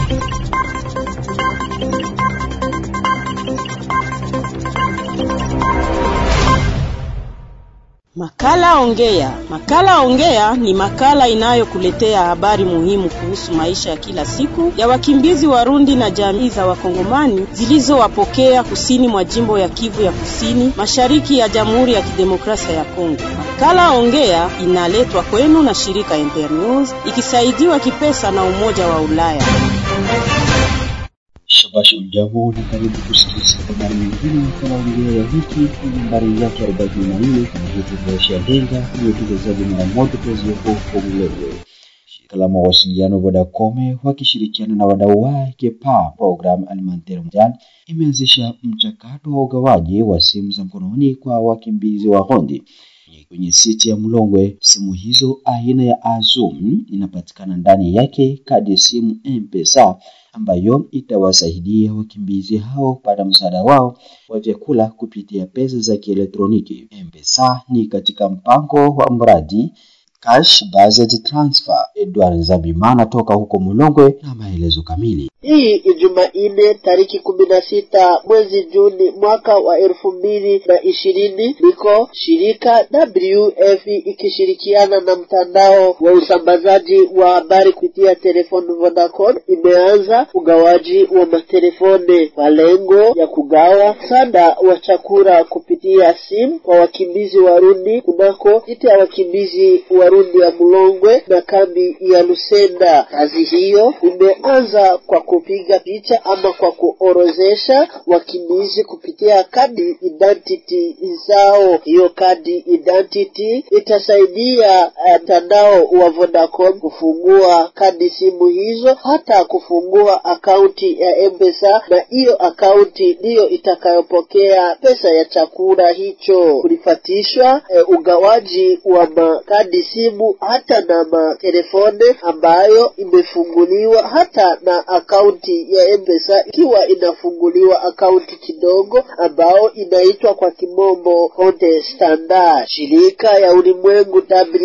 Makala Ongea. Makala Ongea ni makala inayokuletea habari muhimu kuhusu maisha ya kila siku ya wakimbizi Warundi na jamii za Wakongomani zilizowapokea kusini mwa jimbo ya Kivu ya Kusini, mashariki ya Jamhuri ya Kidemokrasia ya Kongo. Makala Ongea inaletwa kwenu na shirika Internews ikisaidiwa kipesa na Umoja wa Ulaya. Shabashi ujambo na karibu kusikiliza habari nyingine kama ongea ya wiki kwenye nambari yake arobaini na nne kama hivi kuosha lenga uliotugezaji mara moja tuweziwepo huko Mlele. Shirika la mawasiliano Vodacom wakishirikiana na wadau wake PA Program Alimentaire Mondial imeanzisha mchakato wa ugawaji wa simu za mkononi kwa wakimbizi wa Hondi kwenye siti ya Mlongwe. Simu hizo aina ya Azum inapatikana ndani yake kadi ya simu M-Pesa ambayo itawasaidia wakimbizi hao kupata msaada wao wa vyakula kupitia pesa za kielektroniki. M-Pesa ni katika mpango wa mradi Cash Based Transfer. Edward Zabimana toka huko Mulongwe na maelezo kamili. Hii Jumanne tariki kumi na sita mwezi Juni mwaka wa elfu mbili na ishirini liko shirika WF ikishirikiana na mtandao wa usambazaji wa habari kupitia telefoni Vodacom imeanza ugawaji wa matelefone kwa lengo ya kugawa msaada wa chakula kupitia simu kwa wakimbizi Warundi kunako iti ya wakimbizi Warundi ya Mulongwe na kambi ya Lusenda. Kazi hiyo imeanza kwa kupiga picha ama kwa kuorozesha wakimbizi kupitia kadi identity zao. Hiyo kadi identity itasaidia mtandao uh, wa Vodacom kufungua kadi simu hizo, hata kufungua akaunti ya M-Pesa, na hiyo akaunti ndiyo itakayopokea pesa ya chakula hicho. Kulifatishwa uh, ugawaji wa makadi simu hata na matelefone ambayo imefunguliwa hata na akaunti ya M-Pesa ikiwa inafunguliwa akaunti kidogo ambao inaitwa kwa kimombo konte standard. Shirika ya ulimwengu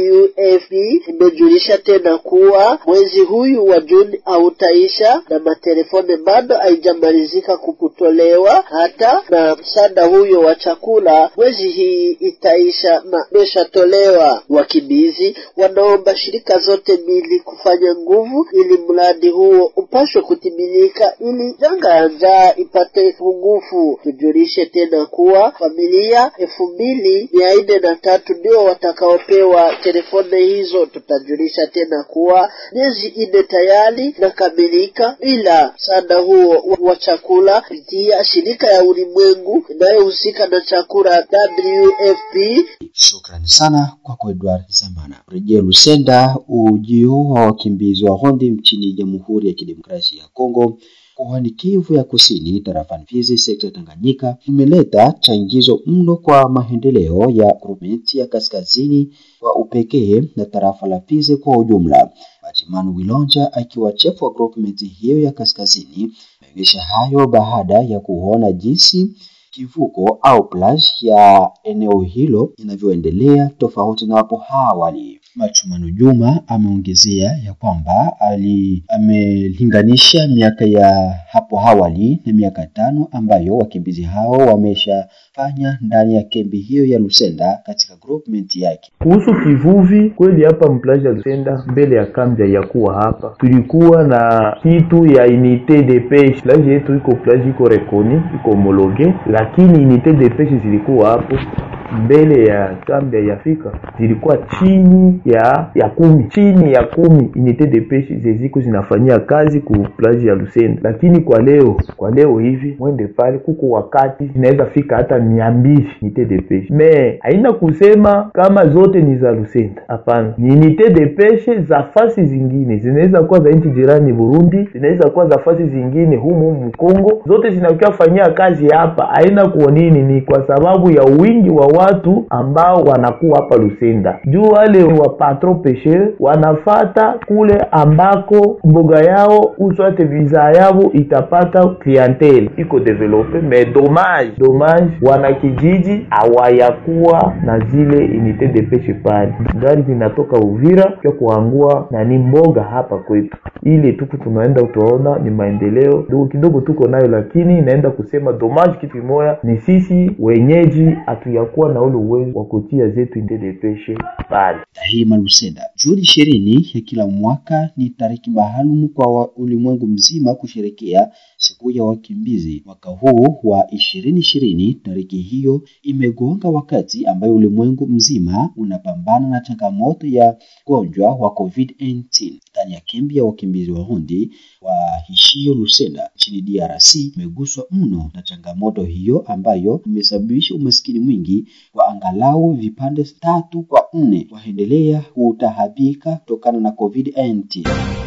WFP imejulisha tena kuwa mwezi huyu wa Juni hautaisha na matelefone bado haijamalizika kukutolewa, hata na msaada huyo wa chakula mwezi hii itaisha na imeshatolewa. Wakimbizi wanaomba shirika zote mbili kufanya nguvu ili mradi huo upashwe kutimilika ili janga ya njaa ipate pungufu. Tujulishe tena kuwa familia elfu mbili mia nne na tatu ndio watakaopewa telefone hizo. Tutajulisha tena kuwa miezi nne tayari nakamilika bila msaada huo wa chakula kupitia shirika ya ulimwengu inayohusika na chakula WFP. Shukrani sana kwako Edward Zamana. Rejea Lusenda, ujio wa wakimbizi wa Hondi nchini Jamhuri ya Kidemokrasia ya Kongo mkoani Kivu ya Kusini, tarafani Fizi, sekta ya Tanganyika imeleta changizo mno kwa maendeleo ya grupmenti ya kaskazini kwa upekee na tarafa la Fizi kwa ujumla. Batimanu Wilonja akiwa chief wa grupmenti hiyo ya kaskazini ameonyesha hayo baada ya kuona jinsi kivuko au plage ya eneo hilo inavyoendelea tofauti na hapo awali. Machumano Juma ameongezea ya kwamba ali amelinganisha miaka ya hapo awali na miaka tano ambayo wakimbizi hao wameshafanya ndani ya kambi hiyo ya Lusenda katika groupment yake. Kuhusu kivuvi, kweli hapa mplaji ya Lusenda mbele ya kambi ya kuwa hapa, tulikuwa na kitu ya unité de pêche. Plage yetu iko plage iko rekoni iko homologe, lakini unité de pêche zilikuwa hapo mbele ya kambi ya Afrika zilikuwa chini ya ya kumi chini ya kumi unité de pêche zeziko zinafanyia kazi ku plage ya Lusenda, lakini kwa leo kwa leo hivi mwende pale, kuko wakati zinaweza fika hata mia mbili unité de pêche. Me haina kusema kama zote ni za Lusenda, hapana, ni unité de pêche za fasi zingine, zinaweza kuwa za nchi jirani Burundi, zinaweza kuwa za fasi zingine humu humu Kongo, zote zinakuwa fanyia kazi hapa. Haina kuonini, ni kwa sababu ya wingi wa watu ambao wanakuwa hapa Lusenda, juu wale wa patron pêcheur wanafata kule ambako mboga yao uswate visa yao itapata clientele iko develope, mais dommage dommage, wana kijiji hawayakuwa na zile unité de pêche pale, gari zinatoka Uvira kwa kuangua na ni mboga hapa kwetu. Ile tuku tunaenda utaona ni maendeleo kidogo kidogo tuko nayo, lakini inaenda kusema dommage, kitu kimoya ni sisi wenyeji hatuyakuwa na ule uwezo wa kutia zetu unité de pêche pale. Tahima Lusenda. Juni ishirini ya kila mwaka ni tariki maalum kwa ulimwengu mzima kusherekea siku ya wakimbizi. Mwaka huu wa ishirini ishirini, tariki hiyo imegonga wakati ambayo ulimwengu mzima unapambana na changamoto ya ugonjwa wa COVID-19. Ndani ya kambi ya wakimbizi wa Rundi wa Hishio Lusenda nchini DRC imeguswa mno na changamoto hiyo ambayo imesababisha umaskini mwingi kwa angalau vipande tatu kwa nne waendelea kutahabika kutokana na COVID-19.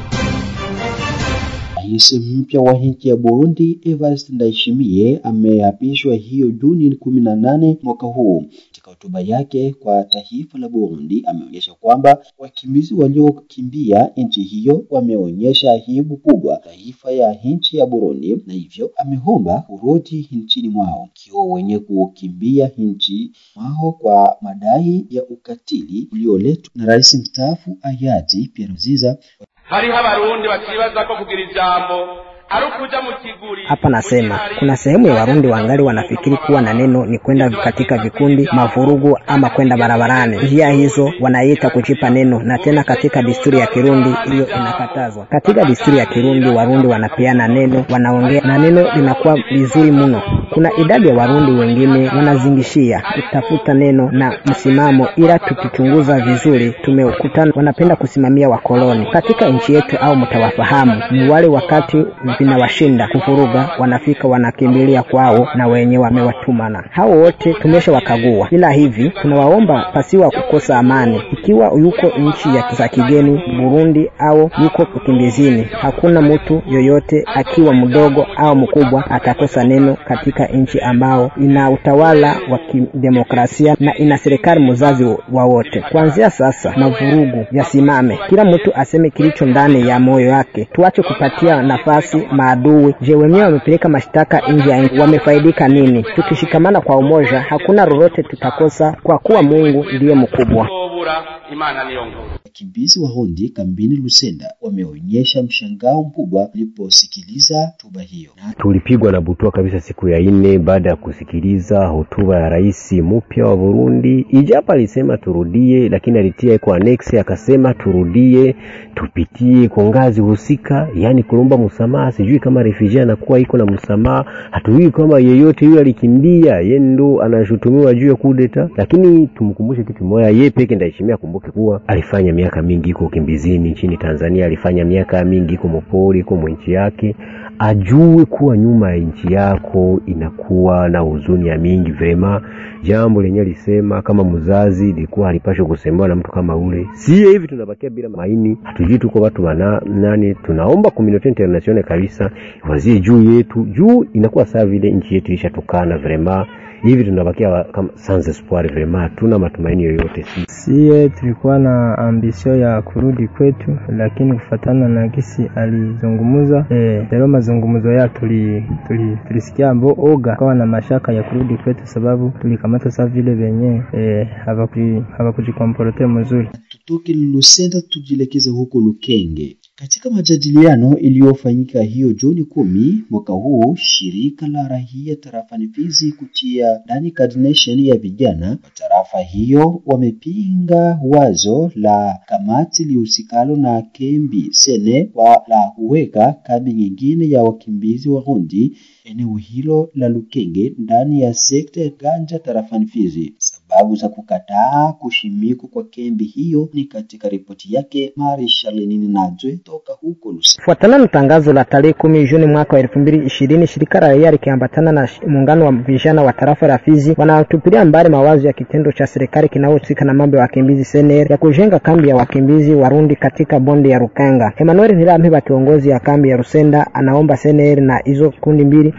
Rais mpya wa nchi ya Burundi Evariste Ndayishimiye ameapishwa hiyo Juni kumi na nane mwaka huu. Katika hotuba yake kwa taifa la Burundi, ameonyesha kwamba wakimbizi waliokimbia nchi hiyo wameonyesha aibu kubwa taifa ya nchi ya Burundi, na hivyo ameomba kurudi nchini mwao, ikiwa wenye kukimbia nchi mwao kwa madai ya ukatili ulioletwa na rais mstaafu hayati Pierre Nkurunziza. hariho abarundi bakibaza ko kugira ijambo ari ukuja mu kiguri Hapa nasema kuna sehemu ya Warundi wangali wanafikiri kuwa na neno ni kwenda katika vikundi, mavurugu ama kwenda barabarani. Njia hizo wanaita kujipa neno, na tena katika desturi ya Kirundi hiyo inakatazwa. Katika desturi ya Kirundi Warundi wanapeana neno, wanaongea na neno linakuwa vizuri mno. Kuna idadi ya Warundi wengine wanazingishia kutafuta neno na msimamo, ila tukichunguza vizuri tumekutana wanapenda kusimamia wakoloni katika nchi yetu, au mtawafahamu ni wale wakati vinawashinda kuvuruga, wanafika wanakimbilia kwao na wenye wamewatumana. Hao wote tumesha wakagua, ila hivi tunawaomba pasiwa kukosa amani. Ikiwa yuko nchi ya za kigeni Burundi au yuko ukimbizini, hakuna mtu yoyote akiwa mdogo au mkubwa atakosa neno katika nchi ambao ina utawala wa kidemokrasia na ina serikali mzazi wa wote. Kuanzia sasa mavurugu yasimame, kila mtu aseme kilicho ndani ya moyo yake, tuache kupatia nafasi maadui. Je, wenyewe wamepeleka mashtaka nje ya nchi, wamefaidika nini? Tukishikamana kwa umoja, hakuna lolote tutakosa, kwa kuwa Mungu ndiye mkubwa. tobura imana niyo nkuru Wakimbizi wa Rundi kambini Lusenda wameonyesha mshangao mkubwa waliposikiliza hotuba hiyo. Na Tulipigwa na butwa kabisa siku ya nne baada ya kusikiliza hotuba ya rais mpya wa Burundi. Ijapo alisema turudie, lakini alitia kwa annex akasema turudie, tupitie kwa ngazi husika, yani kulomba msamaha. Sijui kama refugee anakuwa iko na msamaha, hatujui kama yeyote yule alikimbia, yeye ndo anashutumiwa juu ya kudeta. Lakini tumkumbushe kitu moja, yeye peke Ndayishimiye akumbuke kuwa alifanya miaka mingi iko ukimbizini nchini Tanzania, alifanya miaka mingi iko mopori, iko nchi yake ajue kuwa nyuma ya nchi yako inakuwa na huzuni ya mingi vrema. Jambo lenye alisema kama mzazi ilikuwa halipashwe kusemewa na mtu kama ule. Sie hivi tunabakia bila maini, hatujui tuko watu wana nani. Tunaomba community international kabisa wazie juu yetu, juu inakuwa saa vile nchi yetu ilishatukana vrema hivi tunabakia wa- kama sans espoir vrema, hatuna matumaini yoyote si Sie tulikuwa na ambisio ya kurudi kwetu, lakini kufatana na gisi alizungumuza eh, leo mazungumzo ya tuli, tuli, tulisikia ambo oga kawa na mashaka ya kurudi kwetu, sababu tulikamata sa vile venye eh, hawakuji- hawakujikomporte mzuri. tutoke Lusenda tujielekeze huko Lukenge. Katika majadiliano iliyofanyika hiyo Juni kumi mwaka huu, shirika la rahia tarafani Fizi kutia ndani coordination ya vijana wa tarafa hiyo wamepinga wazo la kamati lihusikalo na kembi sene kwa la kuweka kambi nyingine ya wakimbizi wa Rundi eneo hilo la Lukenge ndani ya sekta ya Ganja tarafani Fizi. Sababu za kukataa kushimikwa kwa kambi hiyo ni katika ripoti yake Mari Shalenini Najwe toka huko Lusenda. Kufuatana na tangazo la tarehe kumi Juni mwaka wa elfu mbili ishirini, shirika la raia likiambatana na sh- muungano wa vijana wa tarafa la Fizi wanatupilia mbali mawazo ya kitendo cha serikali kinayohusika na mambo ya wakimbizi CNR ya kujenga kambi ya wakimbizi Warundi katika bonde ya Rukanga. Emmanuel Nirampiba, kiongozi ya kambi ya Rusenda, anaomba CNR na hizo kundi mbili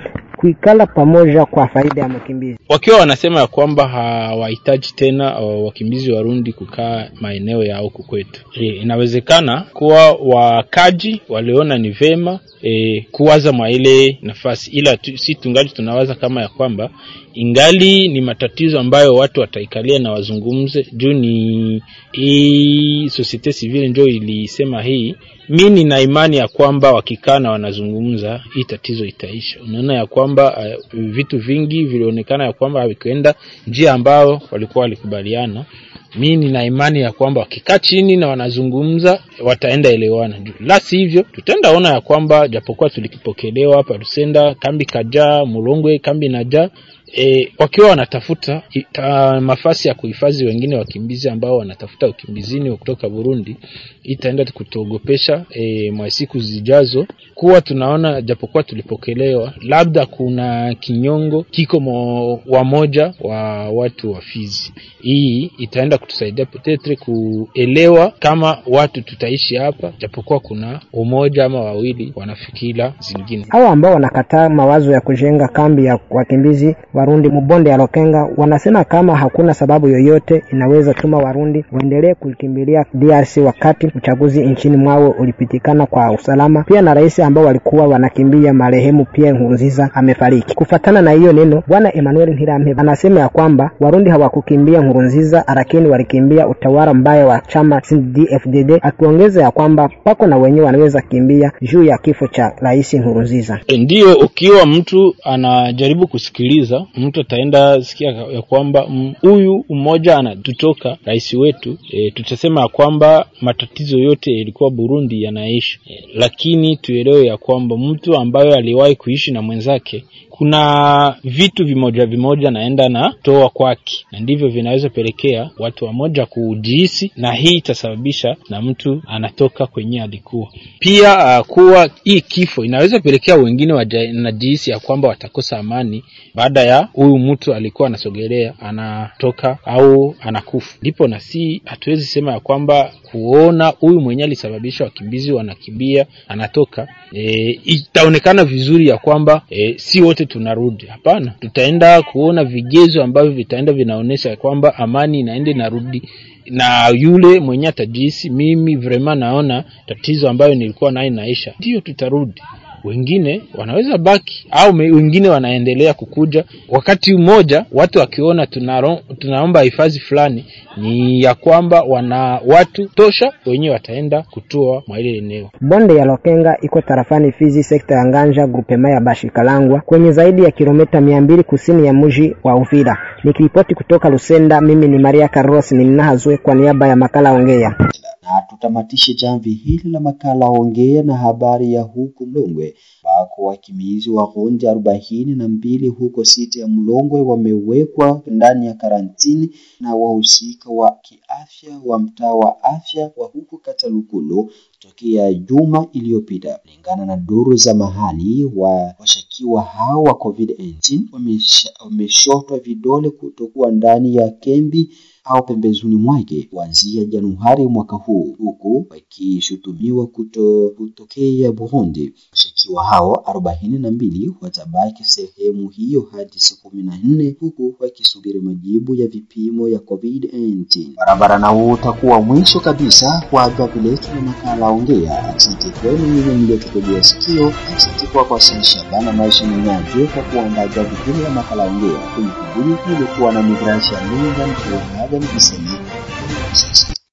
kuikala pamoja kwa faida ya mkimbizi. wakiwa wanasema ya kwamba hawahitaji tena uh, wakimbizi Warundi kukaa maeneo ya huku kwetu. E, inawezekana kuwa wakaji waliona ni vema e, kuwaza mwa ile nafasi, ila tu, si tungali tunawaza kama ya kwamba ingali ni matatizo ambayo watu wataikalia na wazungumze juu ni hii societe civile ndio ilisema hii. Mi nina imani ya kwamba wakikaa na wanazungumza hii tatizo itaisha. Unaona ya kwamba uh, vitu vingi vilionekana ya kwamba havikuenda njia ambao walikuwa walikubaliana. Mi nina imani ya kwamba wakikaa chini na wanazungumza wataenda elewana juu, la sivyo tutaenda ona ya kwamba japokuwa tulikipokelewa hapa Lusenda, kambi kajaa, Mulongwe kambi najaa e, wakiwa wanatafuta ita, mafasi ya kuhifadhi wengine wakimbizi ambao wanatafuta ukimbizini kutoka Burundi, itaenda kutuogopesha e, mwa siku zijazo, kuwa tunaona japokuwa tulipokelewa, labda kuna kinyongo kiko mo, wamoja wa watu wa Fizi. Hii itaenda kutusaidia petetre kuelewa kama watu tutaishi hapa, japokuwa kuna umoja ama wawili wanafikira zingine. Hao ambao wanakataa mawazo ya kujenga kambi ya wakimbizi Warundi mubonde ya Lokenga wanasema kama hakuna sababu yoyote inaweza tuma Warundi waendelee kukimbilia DRC wakati uchaguzi nchini mwao ulipitikana kwa usalama, pia na rais ambao walikuwa wanakimbia marehemu Pierre Nkurunziza amefariki. Kufatana na hiyo neno, bwana Emmanuel Ntirampe anasema ya kwamba Warundi hawakukimbia Nkurunziza, lakini walikimbia utawala mbaya wa chama CNDD-FDD, akiongeza ya kwamba pako na wenyewe wanaweza kimbia juu ya kifo cha rais Nkurunziza. E, ndiyo ukiwa mtu anajaribu kusikiliza mtu ataenda sikia ya kwamba huyu mmoja anatutoka rais wetu e, tutasema ya kwamba matatizo yote yalikuwa Burundi yanaisha e, lakini tuelewe ya kwamba mtu ambayo aliwahi kuishi na mwenzake kuna vitu vimoja vimoja naenda na toa kwake, na ndivyo vinaweza pelekea watu wamoja kujihisi, na hii itasababisha na mtu anatoka kwenye alikuwa pia. Uh, kuwa hii kifo inaweza pelekea wengine wanajihisi ya kwamba watakosa amani baada ya huyu mtu alikuwa anasogelea anatoka au anakufa, ndipo na si hatuwezi sema ya kwamba kuona huyu mwenyewe alisababisha wakimbizi wanakimbia anatoka, e, itaonekana vizuri ya kwamba e, si wote tunarudi. Hapana, tutaenda kuona vigezo ambavyo vitaenda vinaonyesha kwamba amani inaenda inarudi, na yule mwenye atajihisi mimi vrema naona tatizo ambayo nilikuwa nayo inaisha, ndiyo tutarudi wengine wanaweza baki au me, wengine wanaendelea kukuja. Wakati mmoja watu wakiona tunaro, tunaomba hifadhi fulani, ni ya kwamba wana watu tosha, wenyewe wataenda kutua mwa ile eneo. Bonde ya Lokenga iko tarafani Fizi, sekta ya Nganja, grupema ya Bashikalangwa, kwenye zaidi ya kilomita mia mbili kusini ya mji wa Uvira. Nikiripoti kutoka Lusenda, mimi ni Maria Carlos Ninahazwe kwa niaba ya makala Ongea na tutamatishe jamvi hili la makala ongea na habari ya huku Mlongwe ambako wakimbizi wa Rundi arobaini na mbili huko siti ya Mlongwe wamewekwa ndani ya karantini na wahusika wa kiafya wa mtaa wa afya wa huko Katalukulu tokea juma iliyopita. Kulingana na duru za mahali, wa washakiwa hao wa COVID-19 wameshotwa vidole kutokuwa ndani ya kembi au pembezoni mwake kuanzia Januari mwaka huu, huku wakishutumiwa kuto, kutokea Burundi. Washukiwa hao arobaini na mbili watabaki sehemu hiyo hadi siku kumi na nne huku wakisubiri majibu ya vipimo ya COVID-19. Barabara na huu utakuwa mwisho kabisa kwa gavi letu na makala ongea. Asante kwenu nyinyi mliotutegea sikio. Asante kwa kwa Shabana maisha mwenyaji kwa kuandaa gavi hili la makala ongea. Kwenye kibuni kulikuwa na Migrasia Linga mkiwa Niseme sasa